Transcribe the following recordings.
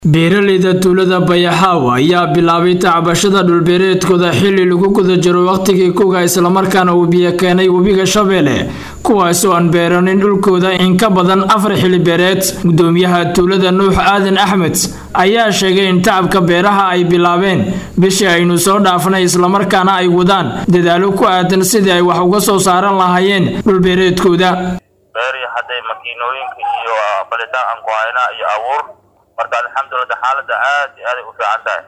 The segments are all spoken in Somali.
beeraleyda tuulada bayaxaaw ayaa bilaabay tacbashada dhulbeereedkooda xili lagu guda jiro wakhtigii kuga islamarkaana uu biyo keenay webiga shabeelle kuwaasoo aan beeranin dhulkooda in ka badan afar xili beereed gudoomiyaha tuulada nuux aadan axmed ayaa sheegay in tacabka beeraha ay bilaabeen bishii aynu soo dhaafnay islamarkaana ay wadaan dadaalo ku aadan sidii ay wax uga soo saaran lahaayeen dhulbeereedkooda beeri hadday makiinooyinka iyo balitaan aan ku haynaa iyo abuur marka alxamdulillah xaaladda aad iyo aaday u fiican tahay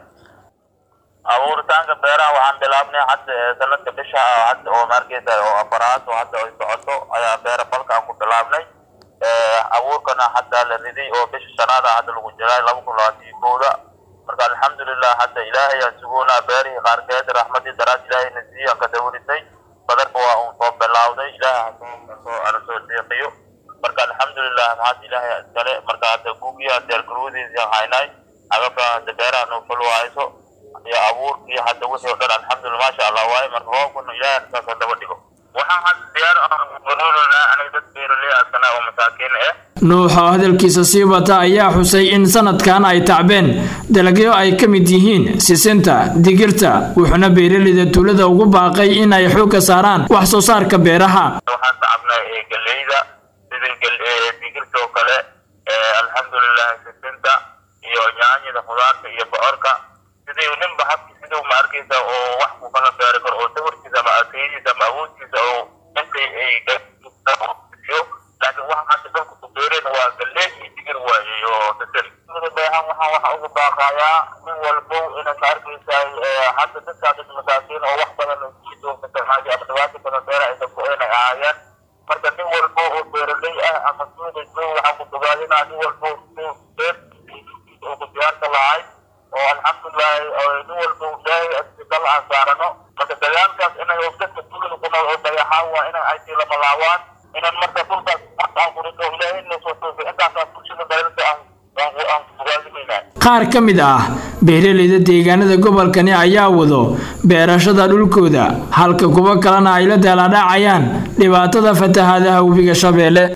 abuuritaanka beeraha waxaan bilaabnay hadda sanadka bisha hadda oo maarkeysa oo afaraad oo hadda ay socoto ayaa beera falka aan ku bilaabnay abuurkana hadda la riday oo bisha shanaada hadda lagu jiray laba kun labaatan iyo kowda marka alxamdulillah hadda ilaahay aan sugoonaa beerihii qaarkeed raxmadii daraad ilaahayna sii aan ka dawrisay badarka waa uun soo bilawday ilaahay hasoo ana soo deeqiyo marka alxamdulilah maxaad ilaahay iskale marka hadda gugiya deergaruudiisii haynay agabka hadda beeraha noo fulwahayso iyo abuurkii hadda wixii o dhan alxamdulillah maasha allah waaye marka roobkuna ilaahay saasoo daba dhigo waxaan hadda diyaar nololonaa aniga dad beeraley askana oo masaakiin eh nuux oo hadalkiisa sii wata ayaa xusay in sanadkan ay tacbeen dalagyo ay ka mid yihiin sisinta digirta wuxuuna beeraleyda tuulada ugu baaqay in ay xoogga saaraan wax soo saarka beeraha waxaan tacabnay geleyda digirta oo kale alxamdulilah sisinta iyo nyaanyada khudaarta iyo bocorka sidii ninba habki siduu ma arkaysa oo wax ku kala beeri karo oo sawirkiisa ama akeydiisa ama awoodkiisa oo intay ay laakiin waxa hadda dalka ku beereen waa galey iyo digir waaye iyo sisin beehan waxaan waxa ugu baaqayaa nin walbo inay ma arkaysa hadda dadkaa dad masaakiin oo wax badan ama dhibaato badan beera ay dadku inay ahaayeen marka nin walbo oo beeraley ah ama suuqayso waxaan ku bogaadinaa nin walbo beer oo ku diyaarka lahay oo alxamdulilahi nin walbo ilaahay asbital aan saarano marka dagaalkaas inay dadka tuulada ku nool oo dayaxaan waa inay ay sii lama laawaan inaan marka dhulkaas aan kurito ilaahay inoo soo toosay intaasaa bulshada dalalka aan aan bogaadinaynaa qaar ka mid ah beeraleyda deegaanada gobolkani ayaa wado beerashada dhulkooda halka kuwo kalena ay la daaladhacayaan dhibaatada fatahaadaha webiga shabeelle